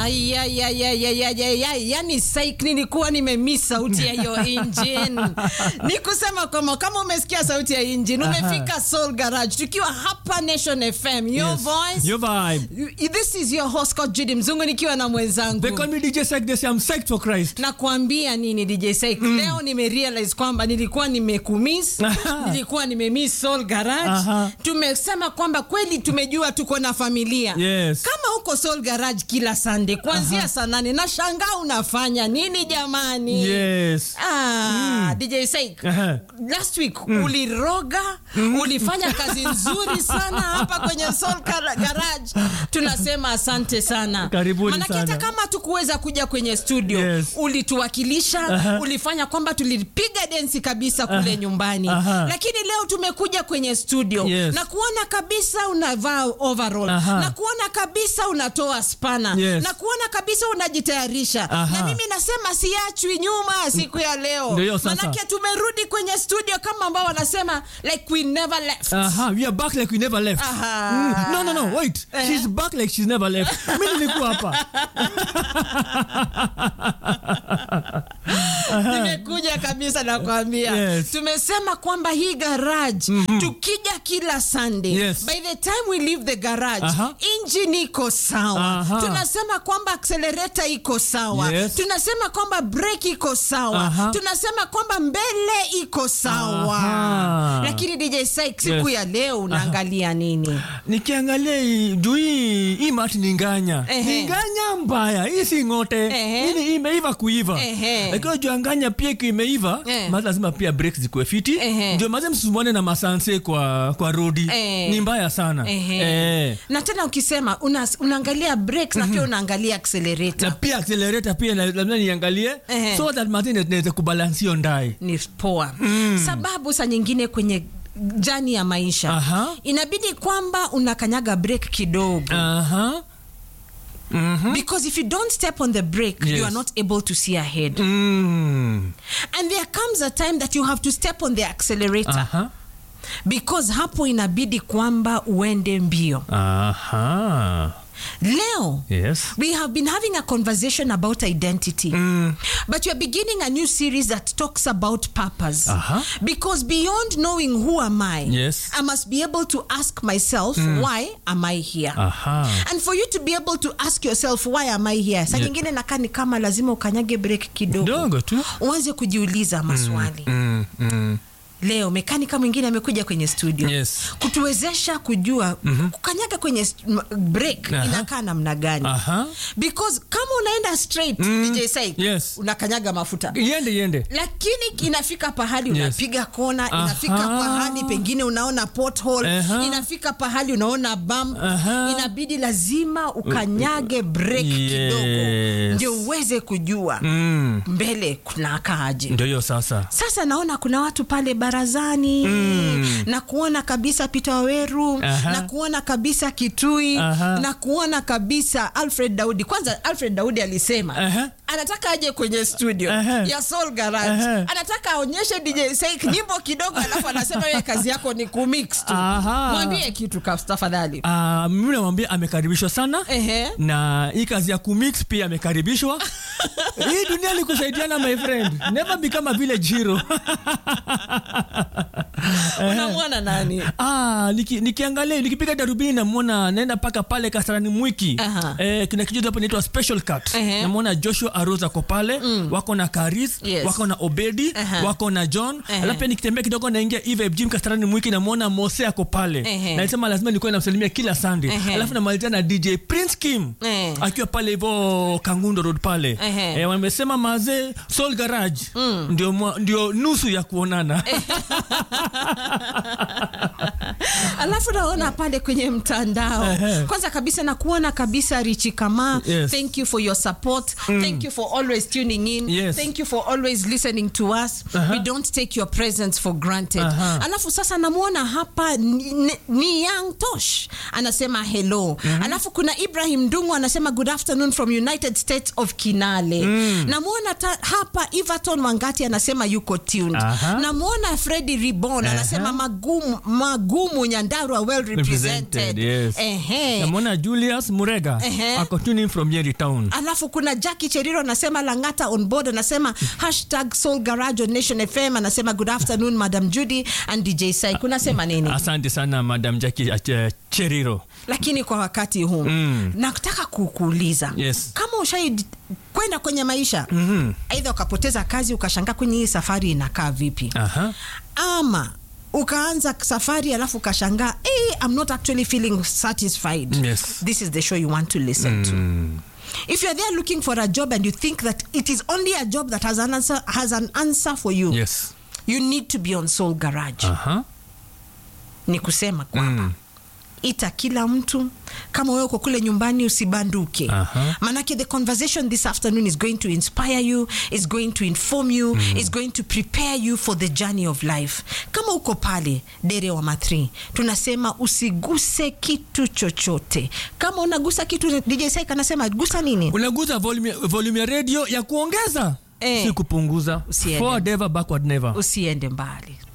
yani saik nilikuwa nimemiss sauti ya hiyo engine ni kusema kwamba kama umesikia sauti ya engine umefika soul garage tukiwa hapa nation fm your Yes. voice Your vibe. this is your host Coach Judy mzungu nikiwa na mwenzangu They call me DJ Psych. They say I'm psyched for Christ. nakwambia nini dj Saik leo nimerealize kwamba nilikuwa nimekumiss Aha. nilikuwa nimemiss soul garage Aha. tumesema kwamba kweli tumejua tuko na familia Yes. kama uko soul garage kila sunday kuanzia saa nane na shangaa unafanya nini jamani Yes. Ah, DJ Saik, Aha. last week uliroga ulifanya kazi nzuri sana hapa kwenye Soul Gar- Garage. Tunasema asante sana. Karibuni Manake sana. hata kama tukuweza kuja kwenye studio Yes. ulituwakilisha, Aha. ulifanya kwamba tulipiga densi kabisa kule nyumbani, Aha. lakini leo tumekuja kwenye studio Yes. na kuona kabisa unavaa overall Aha. na kuona kabisa unatoa spana Yes. na kuona kabisa unajitayarisha Aha. na mimi nasema siachwi nyuma siku ya leo Ndio hiyo sasa. manake tumerudi kwenye studio kama ambao wanasema like we never left Aha, we are back like we never left. Aha. Mm, no, no, no, wait. Eh. She's back like she's never left. Mimi nilikuwa hapa. nimekuja kabisa nakwambia Yes. tumesema kwamba hii garage tukija kila sunday Yes. by the time we leave the garage Aha. engine iko sawa Aha. tunasema kwamba accelerator iko sawa Yes. tunasema kwamba brake iko sawa Aha. tunasema kwamba mbele iko sawa Aha. lakini dj Syke, siku Yes. ya leo unaangalia nini nikiangalia hii- juu hii hii mati ni nganya Ehe. ni nganya mbaya hii si ngote Ehe. hii ni imeiva kuiva Ehe. lakini juu nganya pia ikiwa imeiva Eh. mazi lazima pia break zikuwe fiti Ehe. ndio maze msumbuane na masanse kwa, kwa rodi Eh. ni mbaya sana Ehe. Eh. na tena ukisema una, unaangalia brakes na pia unaangalia na accelerator pia accelerator pia na- lazima niangalie Ehe. so that mazi naweza kubalansio ndai ni poa sababu saa nyingine kwenye jani ya maisha Aha. inabidi kwamba unakanyaga break kidogo aha Mhm. because if you don't step on the brake Yes. you are not able to see ahead Mm. and there comes a time that you have to step on the accelerator aha because hapo inabidi kwamba uende mbio aha leo yes we have been having a conversation about identity Mm. but we're beginning a new series that talks about purpose Aha. because beyond knowing who am i Yes. i must be able to ask myself why am i here aha and for you to be able to ask yourself why am i here sa Yeah. nyingine nakaa ni kama lazima ukanyage break kidogo dogo tu uanze kujiuliza maswali mm, mm. leo mekanika mwingine amekuja kwenye studio Yes. kutuwezesha kujua kukanyaga kwenye st- m- break Aha. inakaa namna gani aha because kama unaenda straight DJ Syke, Yes. unakanyaga mafuta iende iende lakini inafika pahali Yes. unapiga kona Aha. inafika pahali pengine unaona pothole Aha. inafika pahali unaona bump Aha. inabidi lazima ukanyage break Yes. kidogo ndio uweze kujua mm. mbele kunakaaje ndio hiyo sasa sasa naona kuna watu pale barazani Mm. na kuona kabisa Peter Waweru Aha. na kuona kabisa Kitui Aha. na kuona kabisa Alfred Daudi. Kwanza Alfred Daudi alisema Aha. anataka aje kwenye studio Aha. ya Soul Garage, Aha. anataka aonyeshe DJ Syke nyimbo kidogo, alafu anasema wewe kazi yako ni kumix tu. Aha. Mwambie kitu kas- tafadhali. Ah, mimi namwambia amekaribishwa sana Ehe. na hii kazi ya kumix pia amekaribishwa hii dunia ni kusaidiana my friend never become a village hero Unamwona nani? Ah, niki, nikiangalia nikipiga darubini namwona naenda mpaka pale kasarani mwiki Aha. eh, kuna kijuzi hapo inaitwa special cut Ehe. namwona joshua aros ako pale wako na karis Yes. wako na obedi Aha. wako na john Ehe. alafu pia nikitembea kidogo naingia eve jim kasarani mwiki namwona mose ako pale Ehe. nasema lazima nikuwe namsalimia kila sunday Ehe. alafu namalizia na dj prince kim Eh. akiwa pale hivo kangundo road pale Ehe. eh, wamesema mazee soul garage ndio, mwa- ndio nusu ya kuonana alafu naona pale kwenye mtandao Ehe. kwanza kabisa na kuona kabisa richi kama Yes. thank you for your support thank you for always tuning in Yes. thank you for always listening to us we don't take your presence for granted Aha. alafu sasa namwona hapa ni, ni, ni young tosh anasema hello alafu kuna ibrahim ndungu anasema good afternoon from united states of kinale namwona ta- hapa everton wangati anasema yuko tuned Aha. namwona fredi ribon anasema magumu, magumu nyanda nyandarua well represented, Represented, yes. Ehe. namwona julius murega Ehe. ako tuning from nyeri town alafu kuna jaki cheriro anasema langata on board anasema hashtag soul garage on nation fm anasema good afternoon madam judy and dj sai kunasema nini asante sana madam jaki uh, cheriro lakini kwa wakati huu Mm. nataka kukuuliza Yes. kama ushai kwenda kwenye maisha mm-hmm. aidha ukapoteza kazi ukashangaa kwenye hii safari inakaa vipi Aha. ama ukaanza safari alafu ukashangaa hey, i'm not actually feeling satisfied Yes. this is the show you want to listen to if you're there looking for a job and you think that it is only a job that has an answer, has an answer for you yes you need to be on soul garage Aha. ni kusema kwamba ita kila mtu kama wewe uko kule nyumbani usibanduke Aha. manake the conversation this afternoon is going to inspire you is going to inform you is going to prepare you for the journey of life kama uko pale dere wa mathri tunasema usiguse kitu chochote kama unagusa kitu dj Saik anasema gusa nini unaguza volume, volume ya radio ya kuongeza Eh. si kupunguza Usiende. forward ever backward never usiende mbali